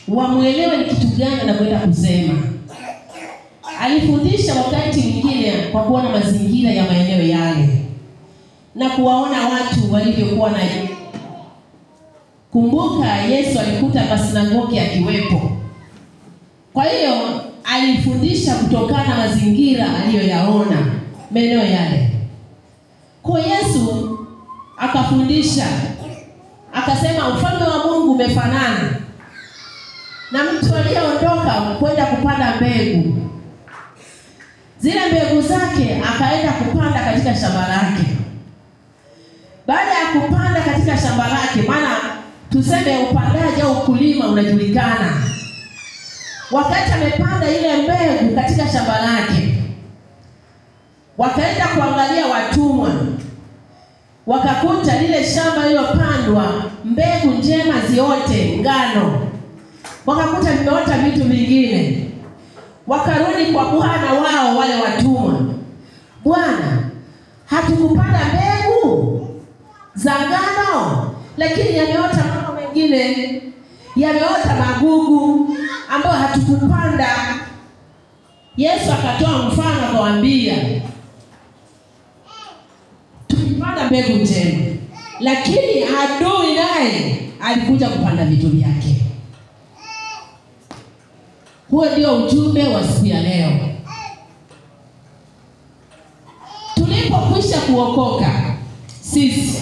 wamwelewe ni kitu gani anakwenda kusema. Alifundisha wakati mwingine kwa kuona mazingira ya maeneo yale na kuwaona watu walivyokuwa na. Kumbuka Yesu alikuta masinagogi akiwepo, kwa hiyo alifundisha kutokana na mazingira aliyoyaona maeneo yale. Kwa Yesu akafundisha akasema, ufalme wa Mungu umefanana na mtu aliyeondoka kwenda kupanda mbegu. Zile mbegu zake akaenda kupanda katika shamba lake. Baada ya kupanda katika shamba lake, maana tuseme upandaji au ukulima unajulikana. Wakati amepanda ile mbegu katika shamba lake, wakaenda kuangalia watumwa, wakakuta lile shamba lililopandwa mbegu njema ziote ngano, wakakuta vimeota vitu vingine. Wakarudi kwa kuhana wao wale watumwa, Bwana, hatukupanda mbegu za ngano, lakini yameota mambo mengine, yameota magugu ambayo hatukupanda. Yesu akatoa mfano akawaambia, tulipanda mbegu njema, lakini adui naye alikuja kupanda vitu vyake. Huo ndio ujumbe wa siku ya leo. Tulipokwisha kuokoka sisi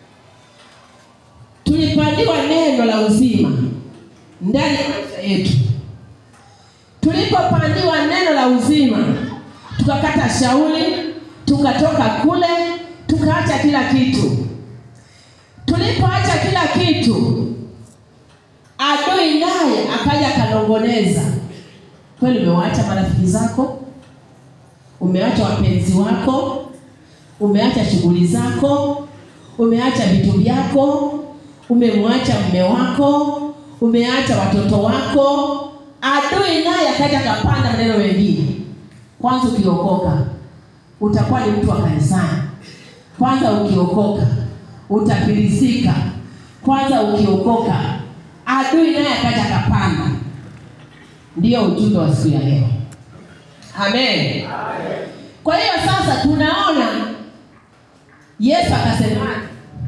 tulipandiwa neno la uzima ndani ya maisha yetu. Tulipopandiwa neno la uzima, tukakata shauri, tukatoka kule, tukaacha kila kitu. Tulipoacha kila kitu, adui naye akaja akanongoneza. Kweli umewaacha marafiki zako, umeacha wapenzi wako, umeacha shughuli zako, umeacha vitu vyako, umemwacha mume wako, umeacha watoto wako. Adui naye akaja akapanda maneno mengine. Kwanza ukiokoka utakuwa ni mtu wa kanisani. Kwanza ukiokoka utafilisika. Kwanza ukiokoka, adui naye akaja akapanda. Ndiyo ujumbe wa siku ya leo. Amen. Kwa hiyo sasa tunaona Yesu akasemaje?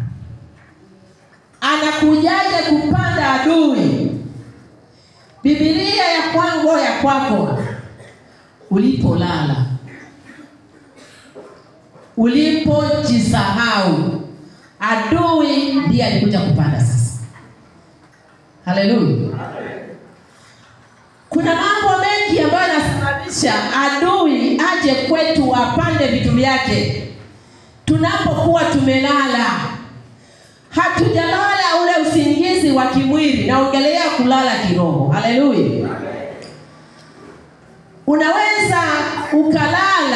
Anakujaje kupanda adui? Biblia ya kwangu ya kwako, ulipolala, ulipojisahau, adui ndiye alikuja kupanda sasa. Haleluya! Kuna mambo mengi ambayo yanasababisha adui aje kwetu apande vitu vyake tunapokuwa tumelala. Hatujalala ule usingizi wa kimwili, naongelea kulala kiroho. Haleluya! Unaweza ukalala,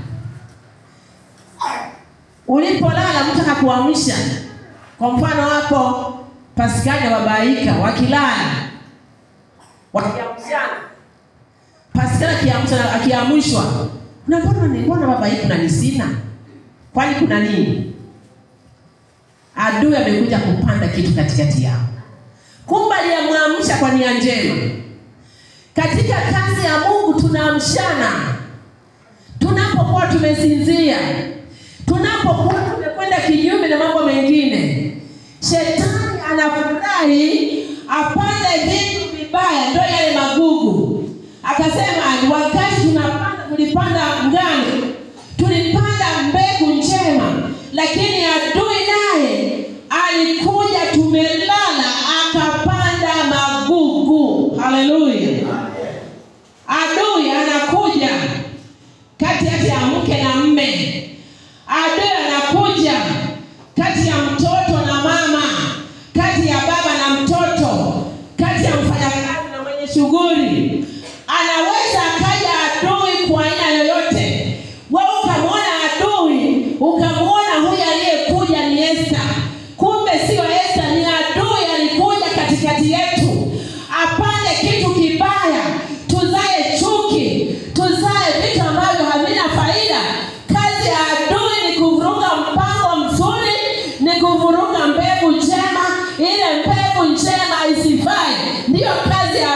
ulipolala mtu akakuamsha. Kwa mfano hapo Paskali wabaika wakilala wakiamshana, Paskali akiamsha akiamshwa, unapona ni mbona babaika na nisina, kwani kuna nini? Adui amekuja kupanda kitu katikati yao, kumbe aliyemwamsha kwa nia njema. Katika kazi ya Mungu tunaamshana tunapokuwa tumesinzia, tunapokuwa tumekwenda kinyume na mambo mengine. Shetani anafurahi apande vitu vibaya, ndio yale magugu. Akasema wakati tunapanda, tulipanda ngano, tulipanda mbegu njema, lakini adui naye alikuja, tumelala, akapanda magugu. Haleluya! Adui anakuja kati ya mke na mme, adui anakuja kati ya mtoto na mama, kati ya baba na mtoto, kati ya mfanyakazi na mwenye shughuli. Anaweza akaja adui kwa aina yoyote. Wewe ukamwona adui, ukamwona huyu aliyekuja ni Esta, kumbe sio Esta, ni adui alikuja katikati yetu apande kitu kibaya, tuzae chuki, tuzae vitu ambavyo havina faida. Kazi ya adui ni kuvuruga mpango mzuri, ni kuvuruga mbegu njema, ile mbegu njema isifae. Ndiyo kazi ya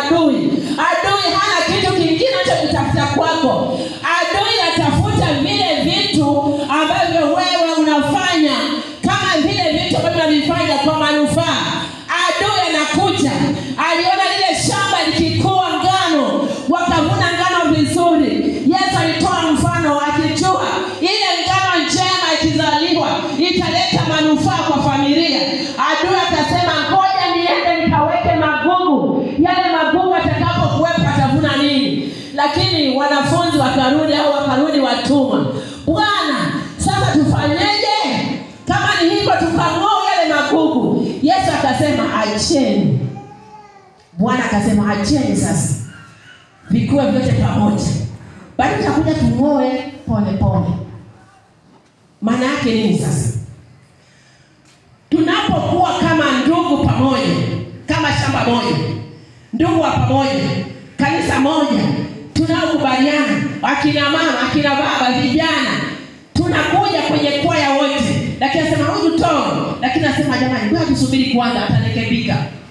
wakarudi au wakarudi watumwa bwana sasa tufanyeje kama ni hivyo tukang'oa yale magugu yesu akasema acheni bwana akasema acheni sasa vikuwe vyote pamoja bali takuja tung'oe pole pole maana yake nini sasa tunapokuwa kama ndugu pamoja kama shamba moja ndugu wa pamoja kanisa moja tunaokubaliana akina mama akina baba vijana tunakuja kwenye kwaya wote lakini asema huyu toro lakini asema jamani ngoja tusubiri kwanza atarekebika